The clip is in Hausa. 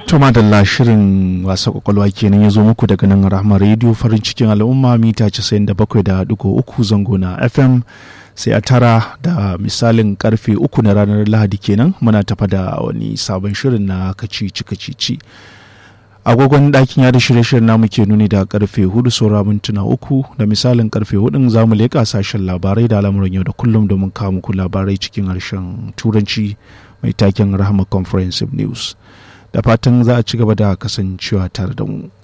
Tuma da shirin wasa kwakwalwa kenan ya zo muku daga nan rahama rediyo farin cikin al'umma mita 97.3 zango na FM sai a tara da misalin karfe uku na ranar lahadi kenan muna tafa da wani sabon shirin na kacici kacici agogon ɗakin yada shirye-shiryen namu ke nuni da karfe hudu saura mintuna uku da misalin karfe hudun za mu leƙa sashen labarai da al'amuran yau da kullum domin kawo muku labarai cikin harshen turanci mai taken rahama comprehensive news da fatan za a ci gaba da kasancewa tare da mu.